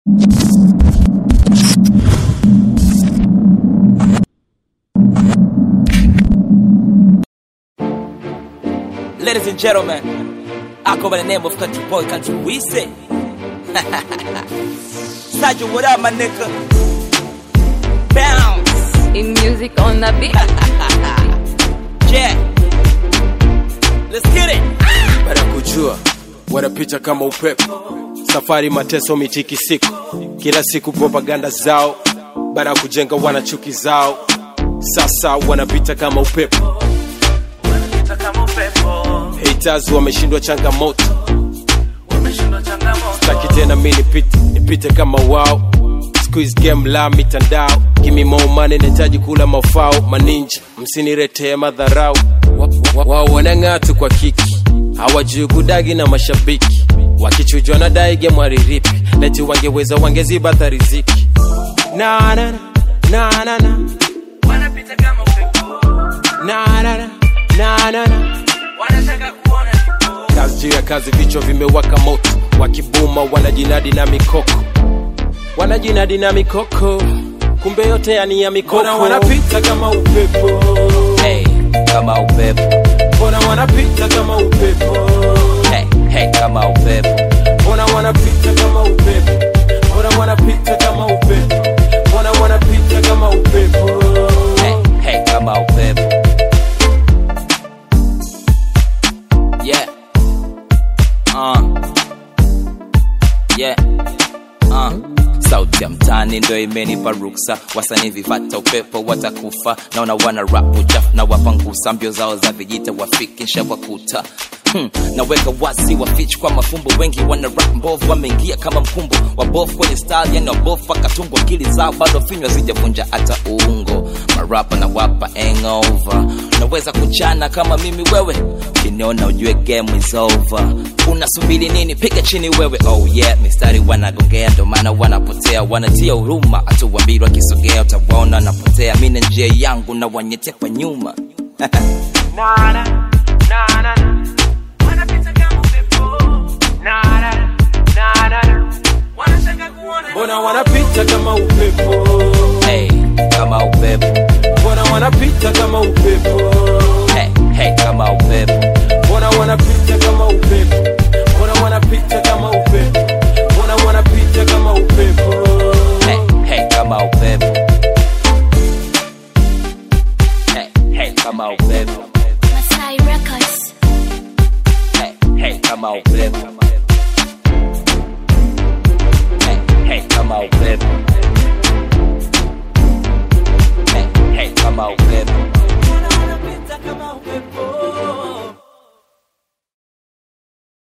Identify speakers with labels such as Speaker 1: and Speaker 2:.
Speaker 1: Ladies and gentlemen, I go by the name of Country Boy Country Weezy. Sergeant, what up, my nigga? Bounce,
Speaker 2: In music on the beat.
Speaker 1: Jack. Let's get it.
Speaker 3: baada ya kujua wanapita kama upepo safari mateso mitikisiko kila siku propaganda zao baada ya kujenga wana chuki zao sasa wanapita kama upepo haters wameshindwa changamoto taki tena mi nipite nipite kama wao Squeeze game la mitandao kimi more money nahitaji kula mafao maninja msiniretee madharau Wa- wa- wao wanang'aa tu kwa kiki hawajui kudagi na mashabiki wakichujwa na daige mwariripi leti wangeweza wangeziba hata riziki na na na na na na
Speaker 1: Wanapita kama upepo,
Speaker 3: na na na na na na
Speaker 1: wanataka kuona kipo.
Speaker 3: kazi juu ya kazi vichwa vimewaka moto wakibuma wanajinadi na mikoko wanajinadi na mikoko kumbe yote yani ya mikoko
Speaker 1: Mbona
Speaker 3: wanapita kama upepo
Speaker 1: Hey, kama upepo.
Speaker 3: mbona wanapita kama upepo
Speaker 1: Hey, hey, kama upepo.
Speaker 3: mbona wanapita kama upepo mbona wanapita kama upepo mbona wanapita kama upepo
Speaker 1: Hey, hey, kama upepo. Yeah. Uh. Yeah. Uh. sauti ya mtani ndo imenipa ruksa wasanii vifata upepo watakufa naona wana rap uchafu na wapangusa mbio zao za vijita wafiki nshawakuta Hmm, naweka wasi wafich kwa mafumbo wengi wana rap mbovu wameingia kama mkumbo wabofu kwenye style yani wabofu pakatungo akili zao bado finywa zijavunja hata ungo marapa na wapa hangover naweza kuchana kama mimi wewe ukiniona ujue game is over unasubiri nini piga chini wewe oh yeah mistari wanagongea ndo maana wanapotea wanatia huruma hatuwambiri wakisogea utawaona napotea mi na njia yangu na wanyetea kwa nyuma
Speaker 3: mbona wanapita kama upepo
Speaker 1: hey, kama upepo
Speaker 3: mbona wanapita kama upepo
Speaker 1: hey, hey, kama upepo
Speaker 3: mbona wanapita kama upepo mbona wanapita kama upepo mbona wanapita kama upepo
Speaker 1: hey, hey, kama upepo hey, hey, kama upepo
Speaker 2: Masai Records.
Speaker 1: hey, hey, kama upepo hey, hey, kama upepo hey, hey, kama upepo